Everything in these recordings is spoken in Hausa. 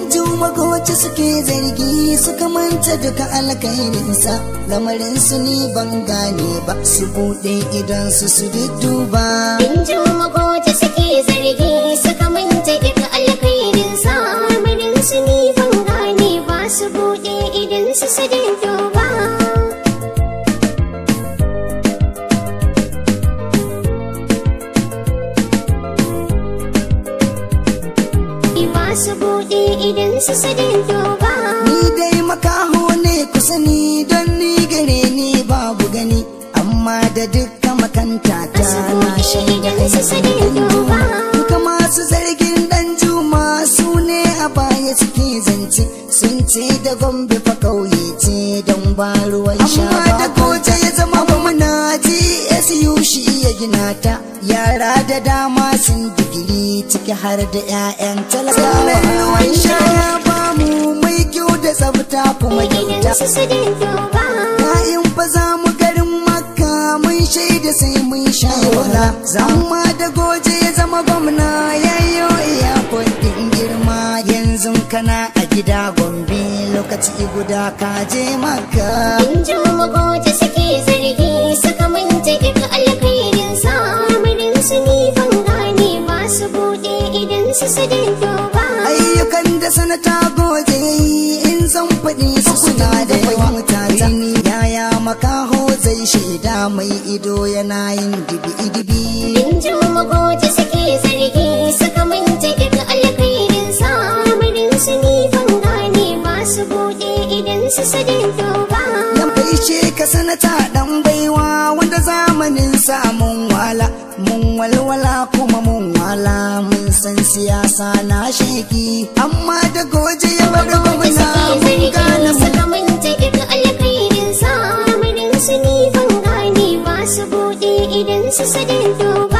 juma goce suke zargi suka manta duka alkhairinsa lamarin su ni ban gane ba su buɗe idan su su dudduba In ji magoji suke zargi suka manta duka alkhairinsa lamarin su ni ban gane ba su buɗe idan su su duba. Ba su buɗe idan su su duba. ni dai makaho ne kusa ni don ni gare ni babu gani amma da dukka makanta ta na shaida aikin duba duka masu zargin dan juma su ne a baya suke zance sun ce da gombe fa kauye ce don ba ruwan sha amma da goje ya zama gwamna GSU shi ya gina ta yara da dama sun digiri ciki har da 'ya'yan talakawa ruwan sha ya bamu mai kyau da tsafta kuma Idan kyauta su su duba. Bayan fa za mu garin makka mun shaida sai mun sha wala Zamma da goje ya zama gwamna yayyo iya kwadin girma Yanzu kana a gida gombe lokaci guda ka je makka In ji magoji suke zargi suka manta duka alkhairinsa lamarin su ni ban gane ba su buɗe idan su su duba. Ayyukan da sanata goje in zan faɗi su suna da yawa mutata Yaya makaho zai shaida mai ido yana yin dibi-dibi In ji magoji suke zargi suka manta duka alkhairinsa lamarin su ni ban gane ba su buɗe idan su su duba. Yan faishe ka sanata dan baiwa wanda zamanin samun wala mun walwala kuma mun wala mun san siyasa na sheki amma da goje ya bar gwamna mun gane mu suka manta duka alkhairinsa lamarin su ni ban gane ba su buɗe idan su su duba.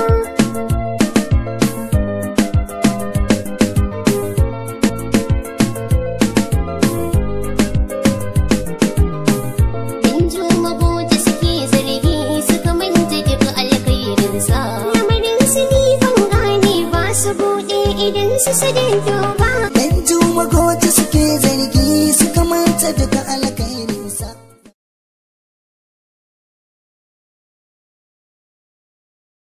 In ji magoji suke zargi suka manta duka alkhairinsa lamarin su ni ban gane ba su buɗe idan su su duba. dan juma goje suke zargi suka manta duka alƙa